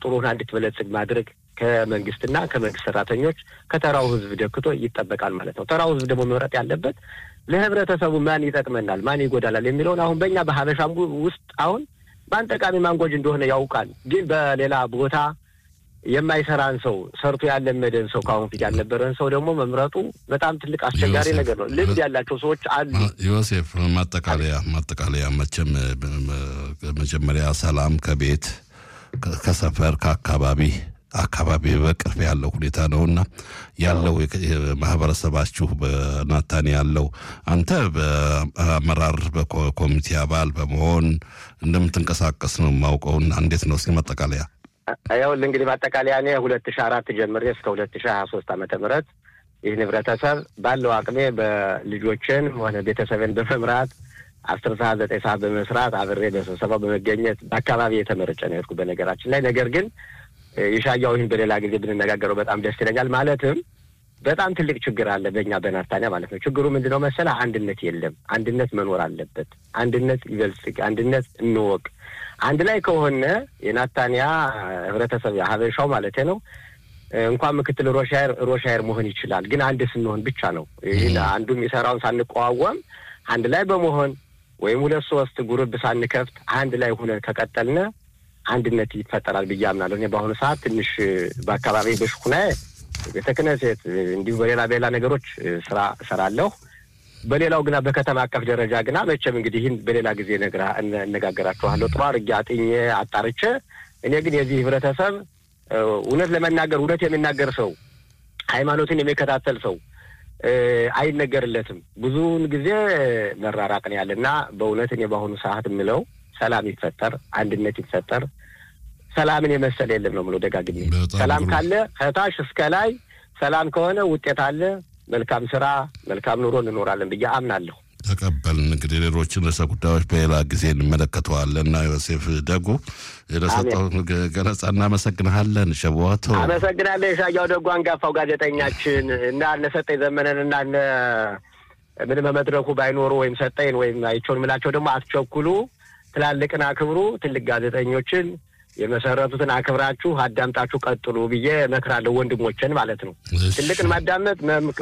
ጥሩ ሆና እንድትበለጽግ ማድረግ ከመንግስትና ከመንግስት ሰራተኞች ከተራው ህዝብ ደክቶ ይጠበቃል ማለት ነው። ተራው ህዝብ ደግሞ መምረጥ ያለበት ለህብረተሰቡ ማን ይጠቅመናል፣ ማን ይጎዳላል የሚለውን አሁን በእኛ በሀበሻም ውስጥ አሁን ማን ጠቃሚ ማን ጎጂ እንደሆነ ያውቃል። ግን በሌላ ቦታ የማይሰራን ሰው ሰርቶ ያለመደን ሰው ከአሁን ፊት ያልነበረን ሰው ደግሞ መምረጡ በጣም ትልቅ አስቸጋሪ ነገር ነው። ልምድ ያላቸው ሰዎች አሉ። ዮሴፍ ማጠቃለያ ማጠቃለያ መቼም መጀመሪያ ሰላም ከቤት ከሰፈር ከአካባቢ አካባቢ በቅርብ ያለው ሁኔታ ነውና ያለው ማህበረሰባችሁ በናታን ያለው አንተ በአመራር በኮሚቴ አባል በመሆን እንደምትንቀሳቀስ ነው የማውቀውና እንዴት ነው እስኪ ማጠቃለያ ይኸውልህ እንግዲህ ማጠቃለያ እኔ ሁለት ሺ አራት ጀምሬ እስከ ሁለት ሺ ሀያ ሶስት ዓመተ ምህረት ይህን ህብረተሰብ ባለው አቅሜ በልጆችን ሆነ ቤተሰብን በመምራት አስር ሰዓት ዘጠኝ ሰዓት በመስራት አብሬ በስብሰባው በመገኘት በአካባቢ የተመረጨ ነው የሄድኩ በነገራችን ላይ ነገር ግን የሻያው ይህን በሌላ ጊዜ ብንነጋገረው በጣም ደስ ይለኛል። ማለትም በጣም ትልቅ ችግር አለ በእኛ በናታንያ ማለት ነው። ችግሩ ምንድን ነው መሰለህ? አንድነት የለም። አንድነት መኖር አለበት። አንድነት ይበልጽግ፣ አንድነት እንወቅ። አንድ ላይ ከሆነ የናታንያ ህብረተሰብ ሀበሻው ማለት ነው እንኳን ምክትል ሮሻየር ሮሻየር መሆን ይችላል። ግን አንድ ስንሆን ብቻ ነው ይህን አንዱ የሚሰራውን ሳንቀዋወም አንድ ላይ በመሆን ወይም ሁለት ሶስት ጉርብ ሳንከፍት አንድ ላይ ሆነን ከቀጠልነ አንድነት ይፈጠራል ብዬ አምናለሁ። እኔ በአሁኑ ሰዓት ትንሽ በአካባቢ በሽኩና ቤተ ክህነት እንዲሁ በሌላ በሌላ ነገሮች ስራ እሰራለሁ። በሌላው ግና በከተማ አቀፍ ደረጃ ግና መቼም እንግዲህ ይህን በሌላ ጊዜ እነጋገራችኋለሁ። ጥሩ አድርጌ አጥኜ አጣርቼ እኔ ግን የዚህ ህብረተሰብ እውነት ለመናገር እውነት የሚናገር ሰው ሃይማኖትን የሚከታተል ሰው አይነገርለትም። ብዙውን ጊዜ መራራቅ ነው ያለ እና በእውነት እኔ በአሁኑ ሰዓት የምለው ሰላም ይፈጠር፣ አንድነት ይፈጠር። ሰላምን የመሰለ የለም ነው የምለው ደጋግሜ። ሰላም ካለ ከታች እስከ ላይ ሰላም ከሆነ ውጤት አለ። መልካም ስራ፣ መልካም ኑሮ እንኖራለን ብዬ አምናለሁ። ተቀበልን። እንግዲህ ሌሎችን ርዕሰ ጉዳዮች በሌላ ጊዜ እንመለከተዋለን እና ዮሴፍ ደጉ ለሰጠው ገለጻ እናመሰግንሃለን። ሸዋቶ አመሰግናለሁ። የሻያው ደጉ አንጋፋው ጋዜጠኛችን እና እነ ሰጠኝ ዘመነን እና እነ ምን በመድረኩ ባይኖሩ ወይም ሰጠኝ ወይም አይቸውን ምላቸው ደግሞ አትቸኩሉ ትላልቅን አክብሩ። ትልቅ ጋዜጠኞችን የመሰረቱትን አክብራችሁ አዳምጣችሁ ቀጥሉ ብዬ እመክራለሁ። ወንድሞችን ማለት ነው። ትልቅን ማዳመጥ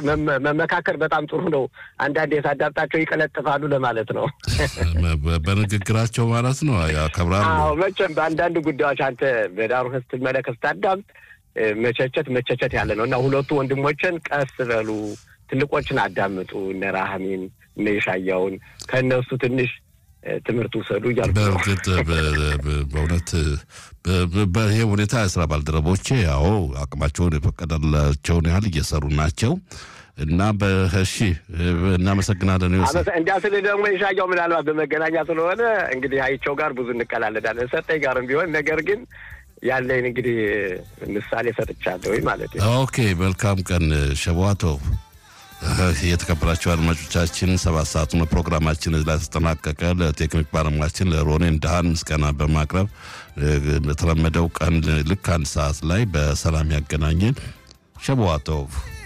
መመካከር በጣም ጥሩ ነው። አንዳንዴ ሳዳምጣቸው ይቀለጥፋሉ ለማለት ነው። በንግግራቸው ማለት ነው ያከብራሉ። አዎ መቼም በአንዳንድ ጉዳዮች አንተ በዳሩ ስትመለከት ስታዳምጥ መቸቸት መቸቸት ያለ ነው እና ሁለቱ ወንድሞችን ቀስ በሉ፣ ትልቆችን አዳምጡ። እነ ራህሚን እነ የሻያውን ከእነሱ ትንሽ ትምህርት ውሰዱ እያልኩ ነው። በእርግጥ በእውነት በይሄ ሁኔታ የስራ ባልደረቦቼ ያው አቅማቸውን የፈቀደላቸውን ያህል እየሰሩ ናቸው እና በሺ እናመሰግናለን። እንዲያ ስል ደግሞ የሻያው ምናልባት በመገናኛ ስለሆነ እንግዲህ አይቸው ጋር ብዙ እንቀላለዳለን ሰጠኝ ጋርም ቢሆን ነገር ግን ያለኝ እንግዲህ ምሳሌ ሰጥቻለሁ ማለት ነው። ኦኬ መልካም ቀን ሸቧቶ የተከበራቸው አድማጮቻችን ሰባት ሰዓቱ ፕሮግራማችን ላይ ተጠናቀቀ። ለቴክኒክ ባለሙያችን ለሮኔን ዳህን ምስጋና በማቅረብ በተለመደው ቀን ልክ አንድ ሰዓት ላይ በሰላም ያገናኘን ሸቧቶቭ